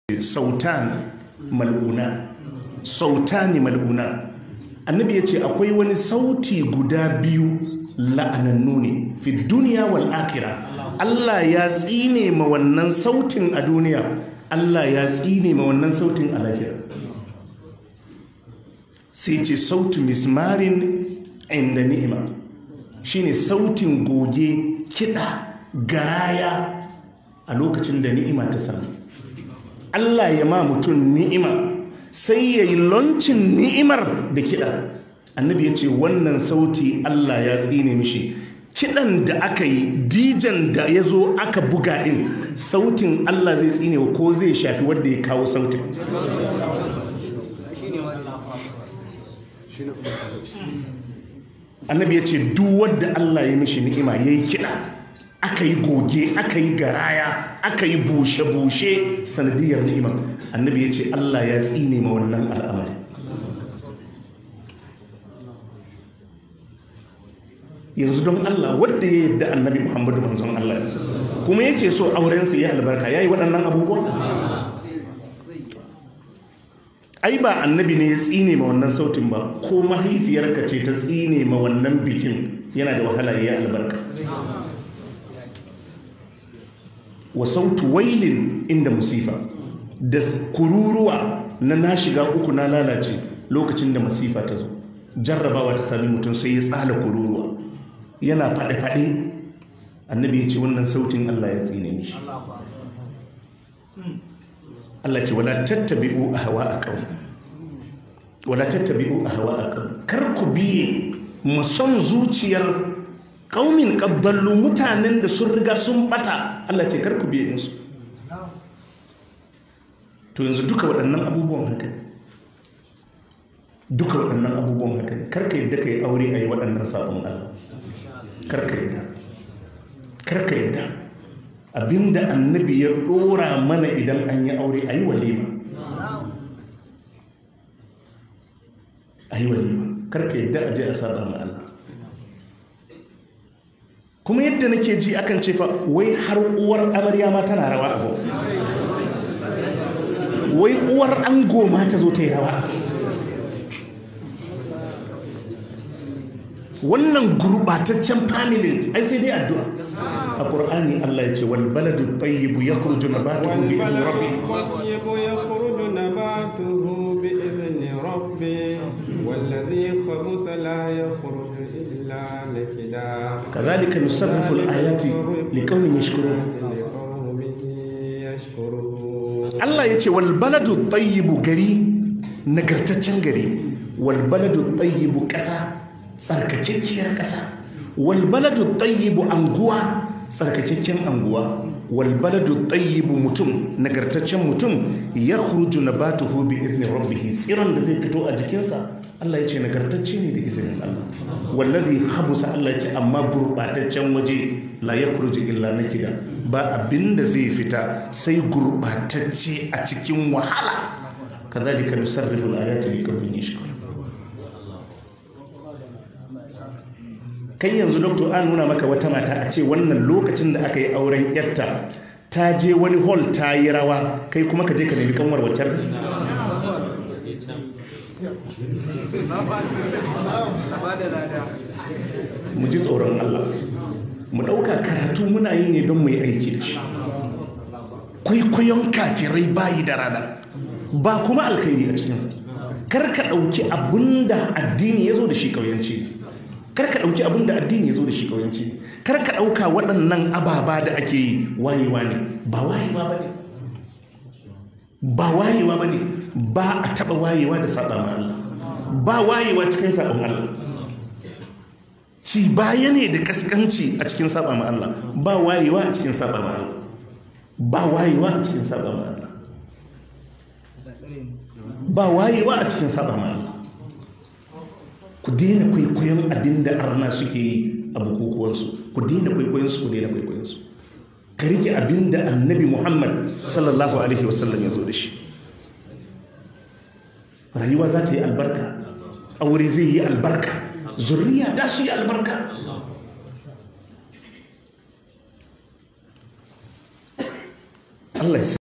sautan mal'una sautani mal'una annabi ya ce akwai wani sauti guda biyu la'anannu ne fi duniya wal akira Allah ya tsine ma wannan sautin a duniya Allah ya tsine ma wannan sautin a lahira sai ce sautu mismarin inda ni'ima shine sautin goge kiɗa garaya a lokacin da ni'ima ta samu Allah ya ma mutum ni'ima sai ya yi loncin ni'imar da kiɗa annabi ya ce wannan sauti Allah ya tsine mishi kiɗan da aka yi dijan da ya zo aka buga ɗin sautin Allah zai tsine wa ko zai shafi wadda ya kawo sautin annabi ya ce duk wadda Allah ya mishi ni'ima ya yi kiɗa aka yi goge aka yi garaya aka yi bushe-bushe sanadiyar ni'ima annabi ya ce Allah ya tsine ma wannan al'amari yanzu don Allah wadda ya yadda annabi Muhammadu manzon Allah kuma yake so aurensa ya albarka ya yi waɗannan abubuwan ai ba annabi ne ya tsine ma wannan sautin ba ko mahaifiyarka ce ta tsine ma wannan bikin yana da wahala ya albarka wa sautu wailin inda musifa da kururuwa na na shiga uku na lalace lokacin da masifa ta zo jarrabawa ta sami mutum sai ya tsala kururuwa yana faɗe-faɗe annabi ya ce wannan sautin Allah ya tsine mishi Allah ce wala tattabi'u ahwa aqaw wala tattabi'u ahwa aqaw kar ku biye musan zuciyar qaumin qaddallu mutanen da sun riga sun bata Allah ce kar ku biye musu to yanzu duka waɗannan abubuwan haka ne duka waɗannan abubuwan haka ne kar ka yadda ka yi aure a yi waɗannan sabon Allah kar ka yadda kar ka yadda abinda annabi ya dora mana idan an yi aure a yi walima a yi walima karka yadda a je a saba ma Allah kuma yadda nake ji akan ce fa wai har uwar amarya ma tana rawa a zo wai uwar ango ma ta zo ta yi rawa wannan gurbataccen familin ai sai dai addu'a a qur'ani Allah ya ce wal baladu tayyibu yakhruju nabatuhu bi idni rabbi يخرج نباته بإذن ربه والذي خبث لا يخرج إلا نكدا كذلك نصرف الآيات لقوم يشكرون لقوم يشكرون Allah ya ce wal baladu tayyibu gari nagartaccen gari wal baladu tayyibu ƙasa tsarkakekkiyar ƙasa walbaladu tayyibu anguwa tsarkakekken anguwa walbaladu tayyibu mutum nagartaccen mutum ya huruju na batuhu bi idni rabbihi tsiron da zai fito a jikinsa Allah ya ce nagartacce ne da izinin Allah wallazi habusa Allah ya ce amma gurbataccen waje la ya illa nakida ba abinda zai fita sai gurbatacce a cikin wahala kazalika nusarrifu al-ayati liqaumin yashkurun kai yanzu doktor an nuna maka wata mata a ce wannan lokacin da aka yi auren yarta ta je wani hall ta yi rawa kai kuma ka je ka nemi kanwar wacar mu ji tsoron Allah mu ɗauka karatu muna yi ne don mu yi aiki da shi kwaikwayon kafirai bayi da rana ba kuma alkhairi a cikinsa kar ka ɗauki abin da addini ya zo da shi ƙauyanci ne kar ka ɗauki abin da addini ya zo da shi ƙauyanci kar ka ɗauka waɗannan ababa da ake yi wayewa ne ba wayewa ba ne ba wayewa ba ne ba a taɓa wayewa da saɓa ma Allah ba wayewa cikin saɓon Allah ci baya ne da kaskanci a cikin saɓa ma Allah ba wayewa a cikin saɓa ma Allah ba wayewa a cikin saɓa ma Allah ba wayewa a cikin saɓa ma Allah ku daina kwaikwayon abin da arna suke yi a bukukuwansu ku daina kwaikwayonsu ku daina kwaikwayonsu ka rike abin da annabi muhammad sallallahu alaihi wasallam ya zo da shi rayuwa za ta yi albarka aure zai yi albarka zurriya ta su yi albarka Allah ya